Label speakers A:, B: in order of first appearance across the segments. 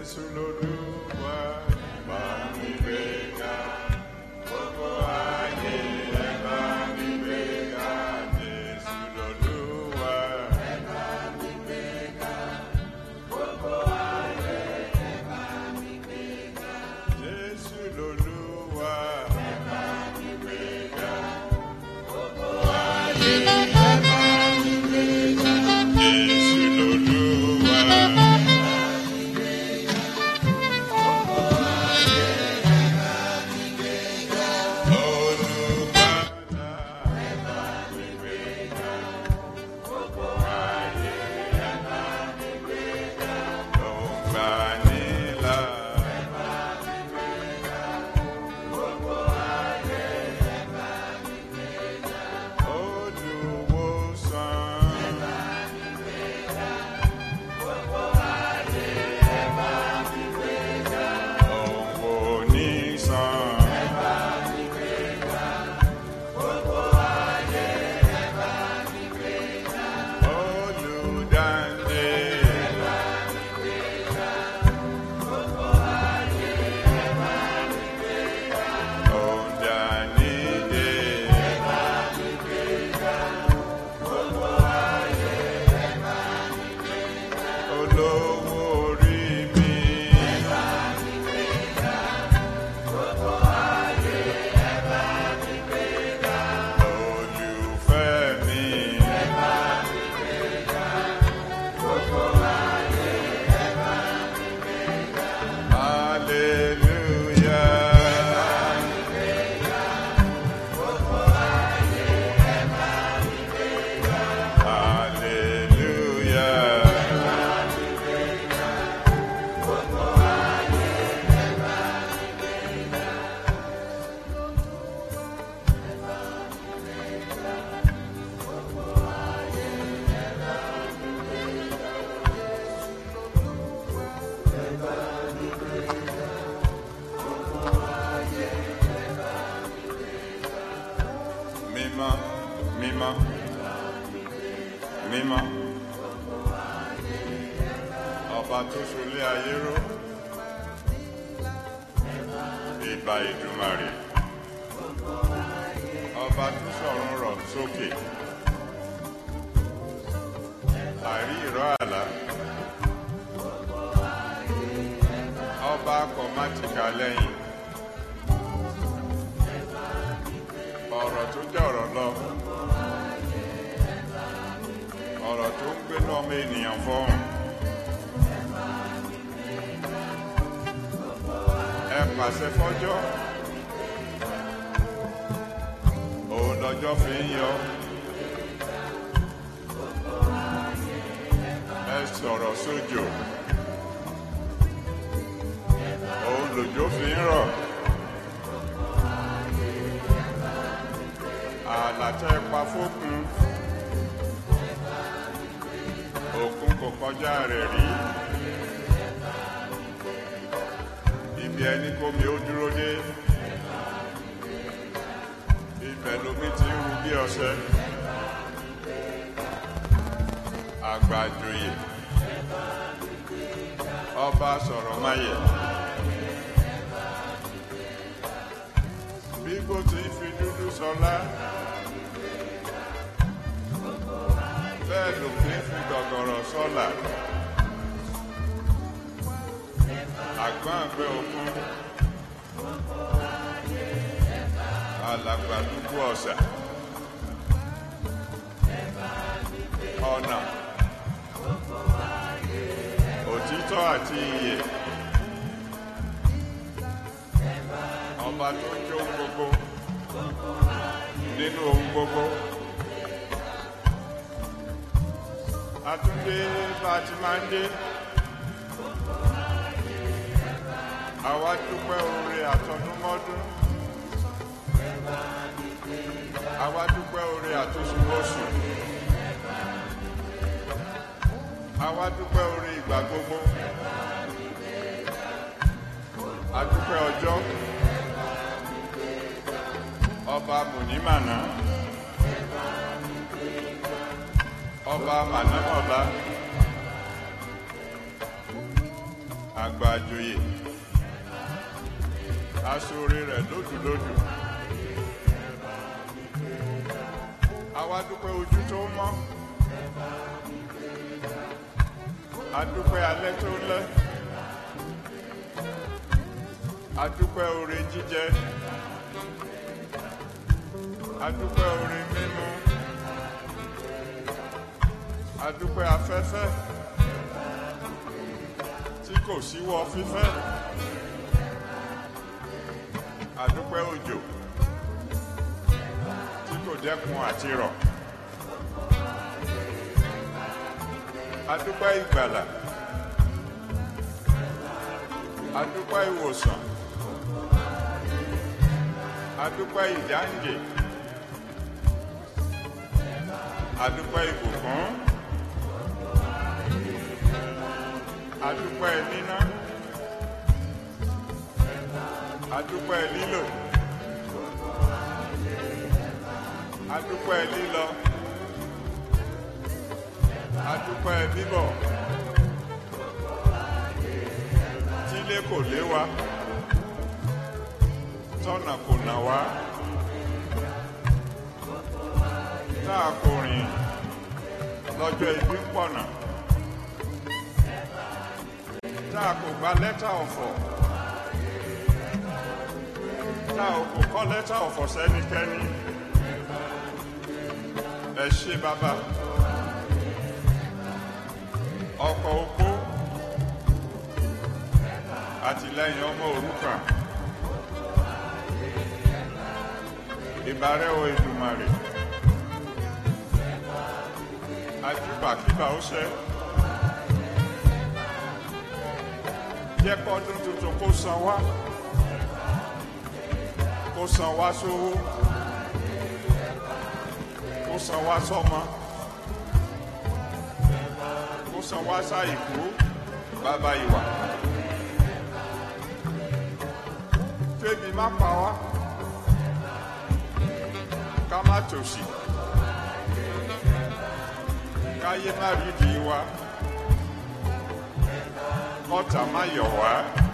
A: Jésù lolúwa bá mi gbé ga. Gbogbo ayé ẹ bá mi gbé ga. Jésù lolúwa. Jésù lolúwa. Jésù lolúwa. Olùgbàlà. Ògbànilà. Olùwòsàn. Òwò nísàn. Olùdáǹdè. Òǹdànídè. Olówó orí mi. Olùfẹ́ mi. Hallelujah. Hallelujah. Mímọ́, mímọ́, mímọ́. Ọba tó ṣolé ayé ró. Ìbà Ìdùmarè. Ọba tó sọ̀run rọ̀ sókè. Àrí ìrọ̀ àlá. Ọba akọ̀ má ti kà lẹ́yìn. ọ̀rọ̀ tó jẹ́ ọ̀rọ̀ lọ ọ̀rọ̀ tó ń gbénú ọmọ ènìyàn fọ́hùn ẹ pàṣẹ fọ́jọ́ òun lọ́jọ́ fi ń yọ ẹ sọ̀rọ̀ sójò òun lòjò fi ń rọ̀. àlàtẹ pa fókun òkun kò kọjá rẹ̀ rí ibi ẹni kómi ó dúró dé ibẹ̀ lomi ti ń ru bí ọṣẹ àgbàjòyè ọba sọ̀rọ̀ máyẹ̀ bí kò tí ń fi dúdú sọlá. bẹ́ẹ̀ ló fi ń fi gọ̀gọ̀rọ̀ sọ́là. àgbọn àgbẹ̀ òkun. alàgbàlúgbú ọ̀sà. ọ̀nà. òtítọ́ àti iyè. ọba tó ń jó gbogbo nínú ohun gbogbo. Àtúndé bá a ti máa ń dé. Àwa dúpẹ́ oore àtọdúnmọ́dún. Àwa dúpẹ́ oore àtúnṣubọ́sù. Àwa dúpẹ́ oore ìgbà gbogbo. A dúpẹ́ ọjọ́. Ọba Mùnímànà. Ọba Mànámọ̀lá. àgbà àjòyè aṣọre rẹ̀ lódùlódù àwa dúpẹ́ ojú tó mọ́ adúpẹ́ alẹ́ tó lẹ́ adúpẹ́ oore jíjẹ adúpẹ́ oore mímu adúpẹ́ afẹ́fẹ́ tí kò síwọ́ fífẹ́ adúpẹ́ òjò tí kò dẹ́kun àti rọ̀ adúpẹ́ ìgbàlà adúpẹ́ ìwòsàn adúpẹ́ ìdáǹdè adúpẹ́ ìbùkún adúpẹ́ níná adúpẹ́ lílò adúpẹ́ lílọ adúpẹ́ bíbọ̀ tílé kò lé wa tọ́nà kò nà wá táà kò rìn lọ́jọ́ ibi ń pọ̀nà táà kò gba lẹ́tà ọ̀fọ̀ táà kò kọ́ lẹ́tà ọ̀fọ̀ sẹ́nikẹ́ni ẹ ṣé bàbá ọkọ̀ opó àtìlẹ́yìn ọmọ òrukàn ìbárẹ́ o Èdùmàrè àjùbàkíbà ó ṣẹ́ jẹ́ kọ́dún tuntun kó san wá kó san wá sówó kó san wá sọ́mọ kó san wá sáìkú bàbá ìwà kébi má pa wá ká má tòṣì káyé má rí di wa kọ́tà má yọ̀ wá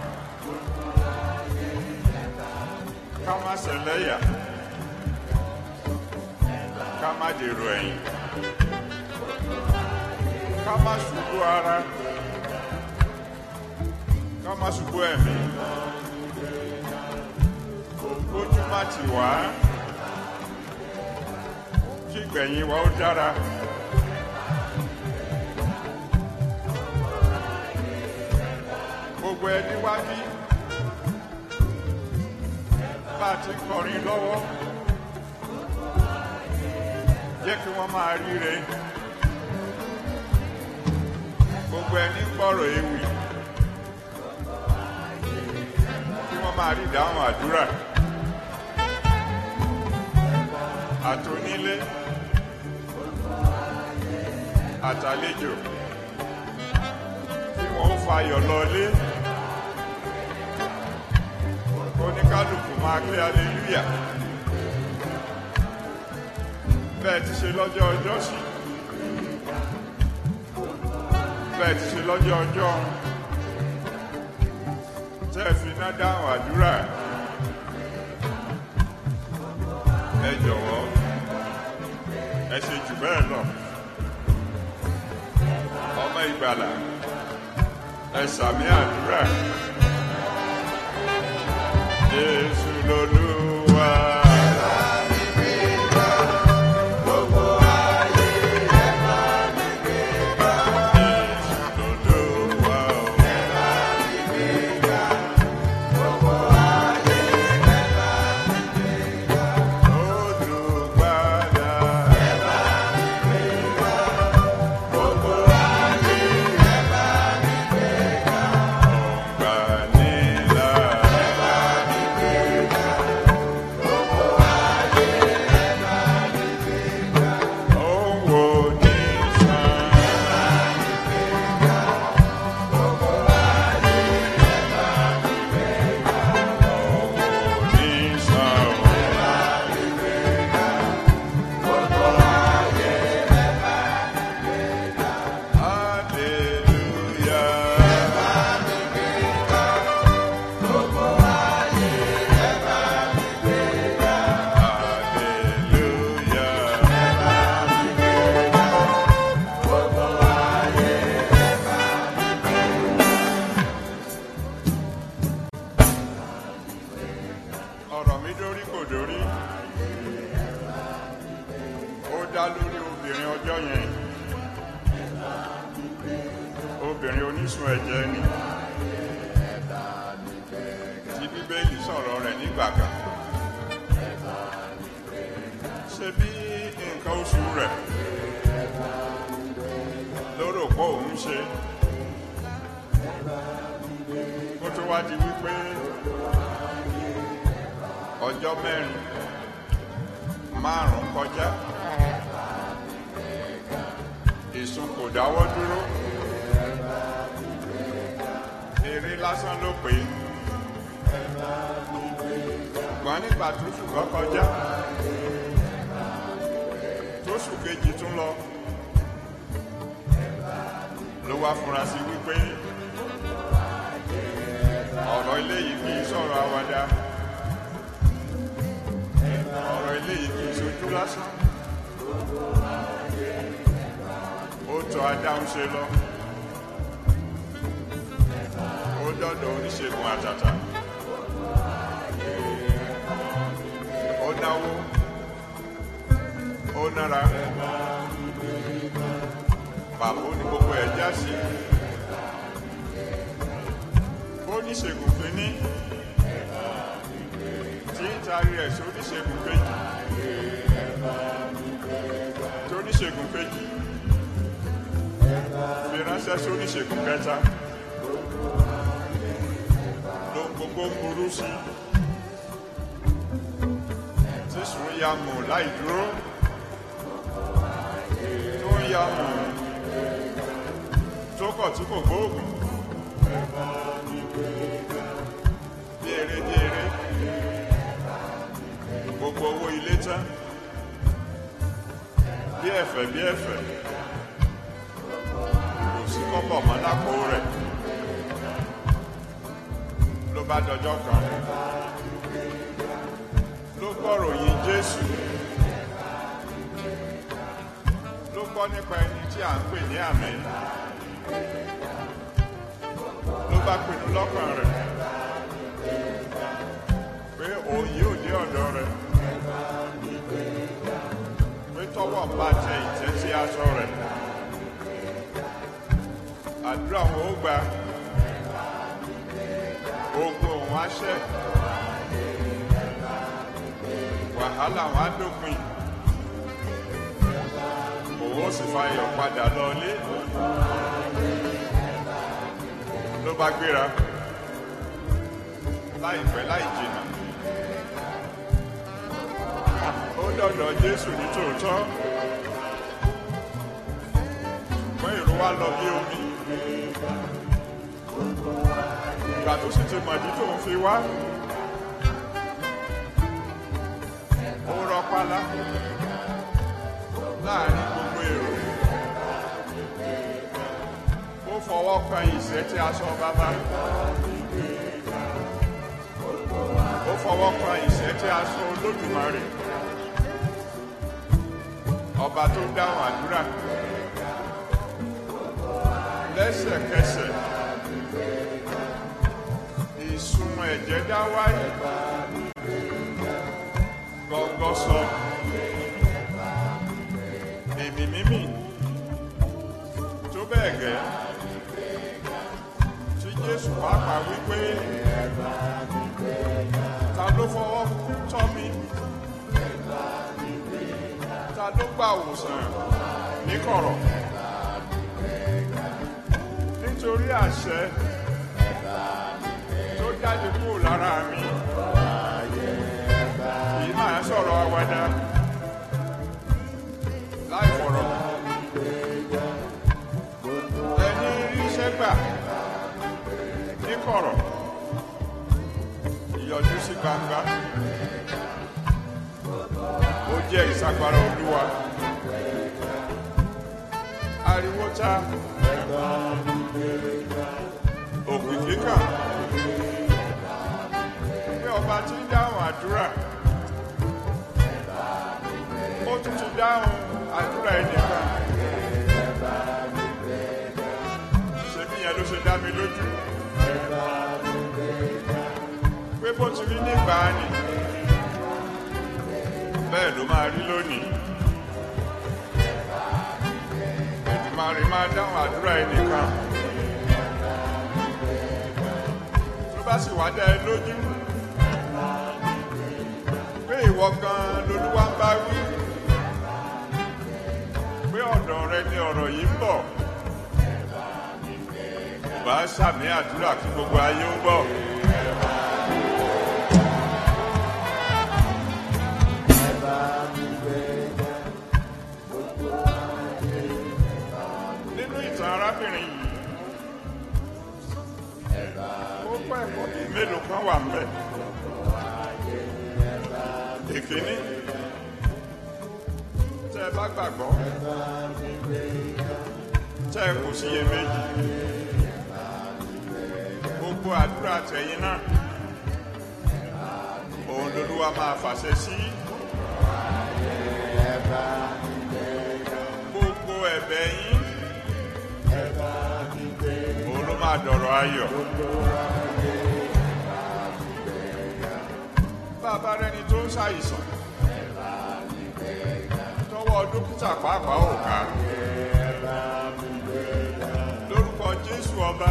A: ká má ṣẹlẹ́yà ká má dèrò ẹ̀yìn ká má ṣubú ara ká má ṣubú ẹ̀mí ojú má tì wá kí gbẹ̀yìn wa ó dára. gbogbo ẹni wá bí bá a ti kọrin lọ́wọ́ jẹ́ kí wọ́n máa ríre gbogbo ẹni gbọ́rọ̀ ewì kí wọ́n máa rí ìdáhùn àdúrà àtònílé àtàlejò tí wọ́n ń fayọ̀ lọlé oníkálukú máa gbé aleluya bẹ́ẹ̀ ti ṣe lọ́jọ́ ọjọ́ sí bẹ́ẹ̀ ti ṣe lọ́jọ́ ọjọ́ tẹ́ fi iná dáhùn àdúrà ẹ jọ̀wọ́ ẹ ṣe jù bẹ́ẹ̀ lọ ọmọ ìgbàlà ẹ sàmì àdúrà Jésù lolúwa. Jésù lolúwa o. Olùgbàlà. Ọ̀gbànilà. obìnrin onísun ẹ̀jẹ̀ ni tí bíbélì sọ̀rọ̀ rẹ̀ nígbà kan ṣe bí nǹkan oṣù rẹ̀ lóró pọ̀ òun ṣe kó tó wá di wípé ọjọ́ mẹ́rin márùn-ún kọjá ìsun kò dáwọ́ dúró eré lásán ló pè é ṣùgbọ́n nígbà tó ṣùgbọ́n kọjá tó ṣù kejì tún lọ ló wá fúnra sí wípé ọ̀rọ̀ ilé yìí kì í sọ̀rọ̀ àwàdà ọ̀rọ̀ ilé yìí kì í ṣojú lásán ó tọ́ adáhùn ṣe lọ ó dọ́dọ̀ oníṣègùn àtàtà ó náwó ó nára pàbó ní gbogbo ẹ̀ já sí oníṣègùn kìíní tí ń taari ẹ̀ sí oníṣègùn kejì tí oníṣègùn kejì fi ránṣẹ́ sí oníṣègùn kẹta ló ń gbogbo ń burú sí tí sùn ya mù láì dúró tó ń ya mù tó kọ̀ tí kò gbóògùn bí eré bí eré gbogbo owó ilé tán bí ẹ̀fẹ̀ bí ẹ̀fẹ̀ kò sí kọ́bọ̀ mọ́ lápò rẹ̀ ló bá dọjọ́ kan ló gbọ́rọ̀ yìn Jésù ló gbọ́ nípa ẹni tí à ń pè ní àmì ló bá pinnu lọ́kàn rẹ̀ pé òun yóò dé ọ̀dọ̀ rẹ̀ pé tọ́wọ́ bá tẹ ìtẹ́ sí aṣọ rẹ̀ àdúrà wọn ó gba ogun òun á ṣẹ́ wàhálà wọn á dópin òun ó sì fayọ̀ padà lọlé ló bá gbéra láìpẹ́ láì jìnnà ó dọ̀dọ̀ Jésù ní tòótọ́ ṣùgbọ́n èrò wa lọ bí omi ìgbà tó sì ti mọ̀dí tó ń fi wá ó rọpálá láàrin gbogbo èrò ó fọwọ́ kan ìṣẹ́ tí aṣọ bàbá ó fọwọ́ kan ìṣẹ́ tí aṣọ Olódùmarè ọba tó dáhùn àdúrà lẹ́sẹ̀kẹsẹ̀ ìsun ẹ̀jẹ̀ dá wáyé gọ́gọ́ sọ èmì mímì tó bẹ́ẹ̀ gẹ́ tí Jésù pàápàá wípé ta ló fọwọ́ tọ́ mi ta ló gbà wòsàn níkọ̀rọ̀ nítorí àṣẹ tó jáde kúrò lára mi kì í máa sọ̀rọ̀ àwàdà láì fọ̀rọ̀ ẹni iṣẹ́ gbà níkọ̀rọ̀ ìyọjú sí gbangba ó jẹ́ ìsagbára olúwa ariwo ta òkìkí kan pé ọba tí ń dáhùn àdúrà ó tún ti dáhùn àdúrà ẹnìkan ṣebí yẹn ló ṣe dá mi lójú pé bó ti rí nígbà ni bẹ́ẹ̀ ló máa rí lónìí Èdùmàrè máa dáhùn àdúrà ẹnìkan bá sì wá dá ẹ lójú pé ìwọ gan lolúwa ń bá wí pé ọ̀dọ̀ rẹ ni ọ̀rọ̀ yìí ń bọ̀ bá sàmì àdúrà kí gbogbo ayé ń gbọ́. nínú ìtàn arábìnrin yìí ó pẹ́ ẹ̀kọ́ bíi mélòó kan wà ń bẹ̀. ìkíní tẹ́ ẹ bá gbàgbọ́ tẹ́ ẹ kò síyèméjì gbogbo àdúrà tẹ̀yìn náà òun lolúwa máa fàṣẹ sí gbogbo ẹ̀bẹ̀ yín òun ló máa dọ̀rọ̀ ayọ̀. bàbá rẹni tó ń ṣàìsàn tọwọ́ dókítà pàápàá ò ká lórúkọ jésù ọba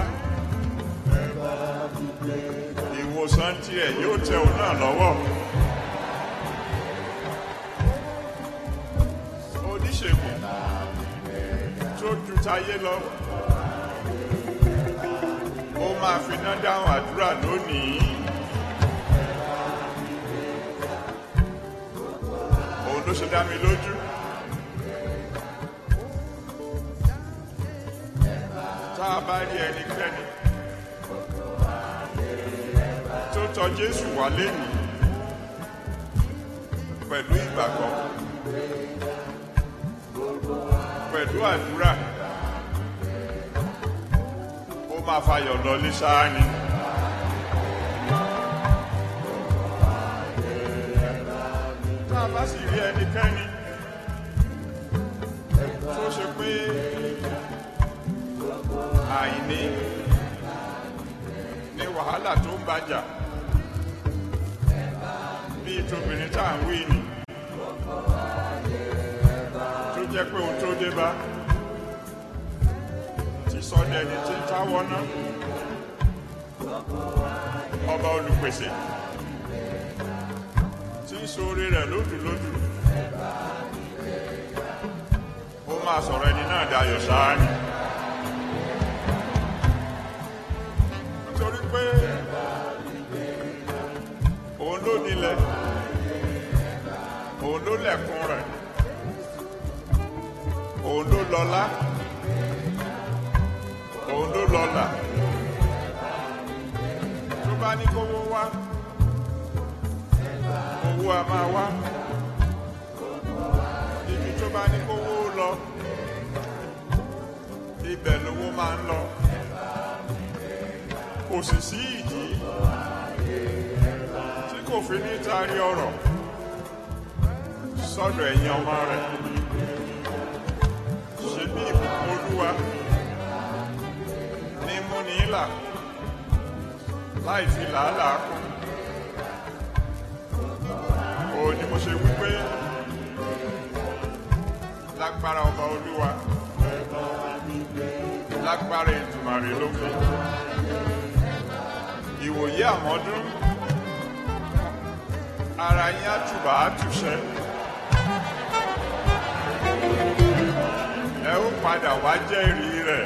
A: ìwòsàn tirẹ̀ yóò tẹ òun náà lọ́wọ́ oníṣègùn tó ju tayé lọ ó máa fi iná dáhùn àdúrà lónìí. òun ló ṣe dá mi lójú. tá a bá rí ẹnikẹ́ni tó tọ Jésù wá lẹ́nu pẹ̀lú ìgbàgbọ́ pẹ̀lú àdúrà ó máa fayọ̀ lọ ní sáà ni. tá a bá sì rí ẹnikẹ́ni tó ṣe pé àìní ní wàhálà tó ń bàjà bíi tóbìnrin tá à ń wí ni tó jẹ́ pé ohun tó dé bá ti sọ dẹni tí ń táwọ́ ná ọba olùpèsè tí ń sóore rẹ̀ lódùlódù ó máa sọ̀rọ̀ ẹni náà dayọ̀ sáà ni nítorí pé òun ló nílẹ̀ òun ló lẹ̀kùn rẹ̀ òun ló lọ́lá òun ló lọ́là tó bá ní kówó wá owó a máa wá ibi tó bá ní kówó lọ ibẹ̀ lówó máa ń lọ kò sì sí ìdí tí kò fi ní taari ọ̀rọ̀ sọ́dọ̀ ẹ̀yin ọmọ rẹ̀ ṣe bí ìbùkún olúwa ní múni ìlà láì fi làálàá kún ó ní mo ṣe wípé lágbára ọba olúwa lágbára ìtùmàrè lókè ìwòye àmọ́dún ara yín àtùbà àtúnṣe ẹ ó padà wá jẹ́rìí rẹ̀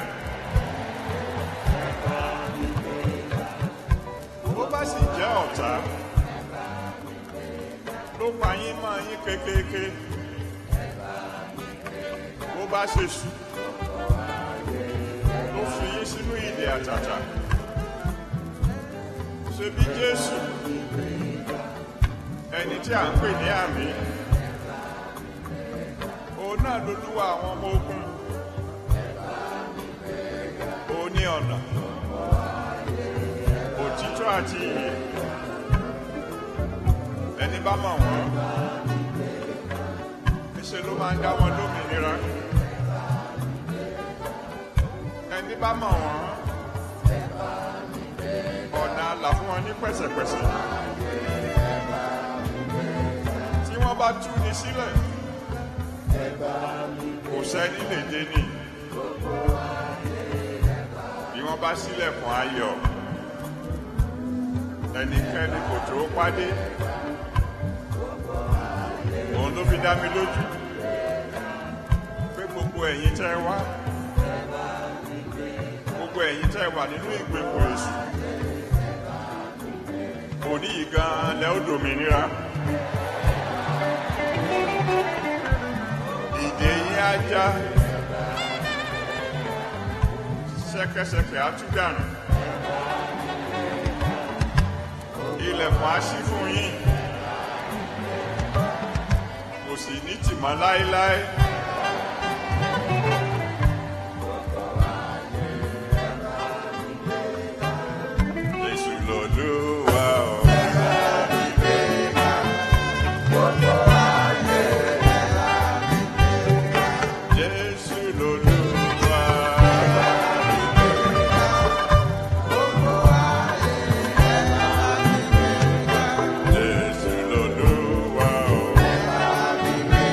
A: bó bá sì jẹ́ ọ̀tá ló pa yín mọ́ yín kékeré bó bá ṣe sùn ló fi yín sínú ìdè àtàtà ṣe bí Jésù ẹni tí a ń pè ní àmì òun náà lolúwa àwọn ọmọ ogun òun ní ọ̀nà òtítọ́ àti ìyè ẹni bá mọ̀ wọ́n níṣẹ́ ló máa ń dá wọn lómìnira ẹni bá mọ̀ wọ́n ọ̀nà àlà fún wọn ní pẹ̀sẹ̀pẹ̀sẹ̀ tí wọ́n bá tú ni sílẹ̀ kò sẹ́ni lè dé ní bí wọ́n bá sílẹ̀kùn ayọ̀ ẹnikẹ́ni kò tó pàdé òun ló fi dá mi lójú pé gbogbo ẹ̀yin tẹ́ wá gbogbo ẹ̀yin tẹ́ wà nínú ìgbèkùn èṣù òní yìí gan lẹ́ ó dòmìnira ìdè yín á já ṣẹ̀kẹ̀ṣẹ̀kẹ̀ á tú dànù ilẹ̀kùn á ṣí fún yín kò sì ní tìmọ́ láéláé. Jésù lolúwa o. Jésù lolúwa. Jésù lolúwa o.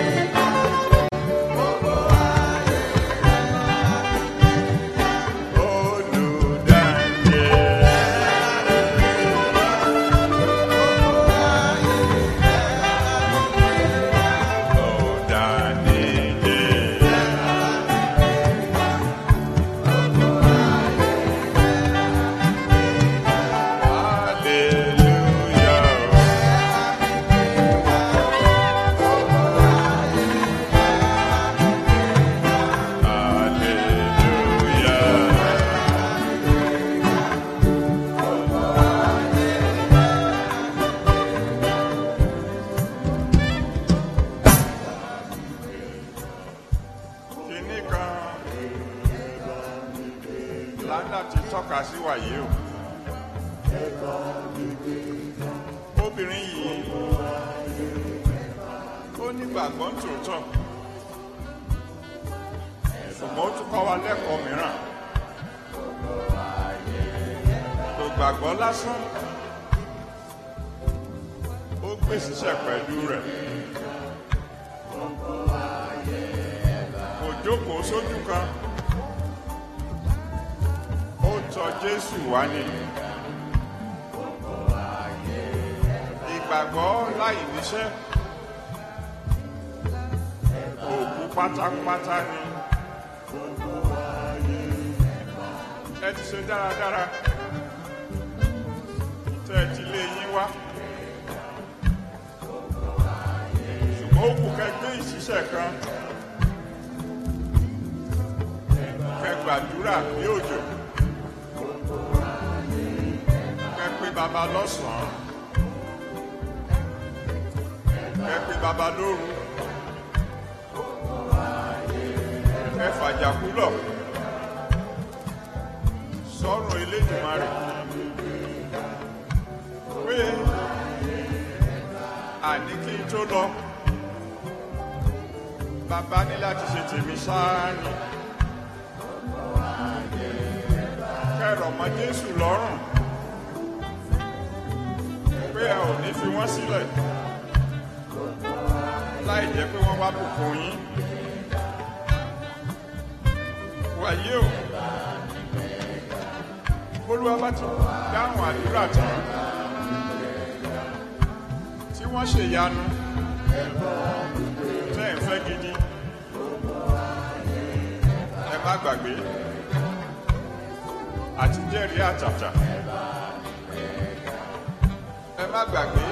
A: Kìíní kan lánà ti tọ́ka sí wàyí o. Obìnrin yìí ó nígbàgbọ́ ń tòótọ́. Ṣùgbọ́n ó tún kọ́ wa lẹ́kọ̀ọ́ mìíràn. Kò gbàgbọ́ lásán. Ó gbé síṣẹ́ pẹ̀lú rẹ̀. Kò jókòó sójú kan. Ó tọ̀ Jésù wá ní. Ìgbàgbọ́ láì níṣẹ́. Òkú pátápátá ni. Ẹ ti ṣe dáradára. Tẹ́ ẹ ti lé yín wá. Ṣùgbọ́n ó kù kẹgbẹ́ ìṣiṣẹ́ kan. Kẹ gbàdúrà bí òjò. Kẹ pé baba lọ́sàn-án. Kẹ pé baba lóru. Kẹ fàjàkú lọ. Sọ̀rọ̀ Elédùmarè. Pé àní kí n tó lọ. Bàbá ní láti ṣe tèmi sáá ni. Kẹrọ mọ́ Jésù lọ́rùn. Pé ẹ ò ní fi wọ́n sílẹ̀. Láì jẹ́ pé wọ́n wá bùkún yín. Wàyí o. Olúwa bá ti dáhùn àdúrà tán. Tí wọ́n ṣèyanu. Tẹ́ ẹ̀ ń fẹ́ gidi. Ẹ má gbàgbé. Àti jẹ́rìí àtàtà. Ẹ má gbàgbé.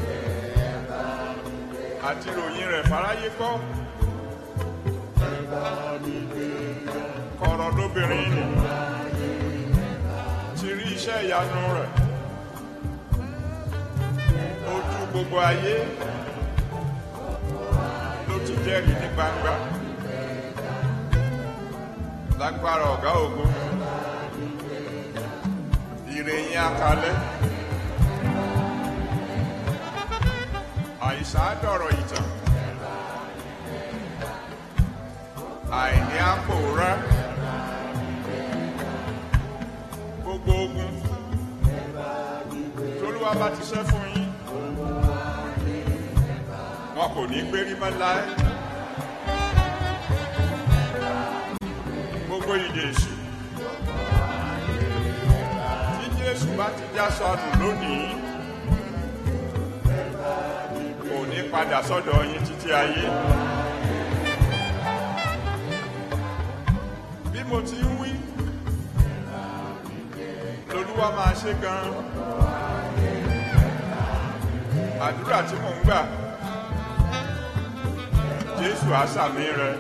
A: Àti ròyìn rẹ̀ fáráyé gbọ́. Kọ̀rọ̀ lóbìnrin nì. Ti rí iṣẹ́ ìyanu rẹ̀. Ojú gbogbo ayé ló ti jẹ́rìí ní gbangba. Lágbára ọ̀gá ògo. Ìrèyìn akalẹ̀. Àìsàn àdọ̀rọ̀ ìtàn. Àìní àpòrá. Gbogbo ogun. Tolúwa bá ti ṣẹ́ fún yín. Wọn kò ní gbérí mọ́ láé. Gbogbo ìdè èṣù. Tí èṣù bá ti já sọnù lónìí kò ní padà sọ́dọ̀ yín títí ayé. bí mo ti ń wí lolúwa máa ṣe gan àdúrà tí mò ń gbà jésù àṣàmì rẹ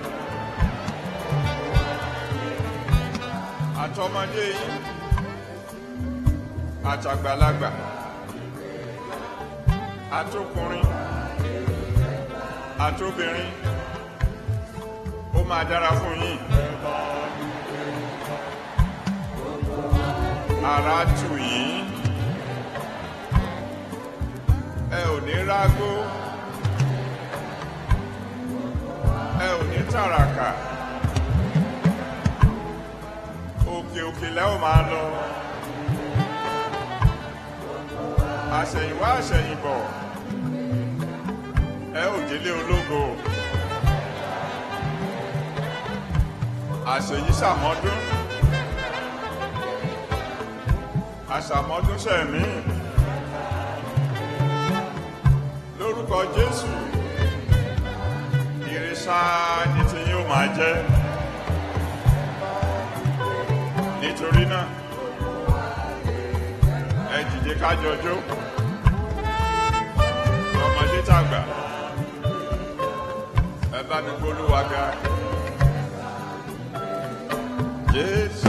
A: àtọmọdé yín àtàgbàlagbà àtọkùnrin àtobìnrin ó máa dára fún yín ara tù yín ẹ ò ní rágó ẹ ò ní tàràkà òkè òkè lẹ́ ò máa lọ àṣẹ̀yìnwá àṣẹ̀yìnbọ̀ ẹ ò délé ológo àṣèyí sàmọ́dún àṣàmọ́dún sẹ̀mí lórúkọ jésù ìrìnsà ni tí yóò máa jẹ́ nítorí náà ẹ dìde kájọjó ọmọdé tàgbà ẹ bá mi gbólúwa ga jésù.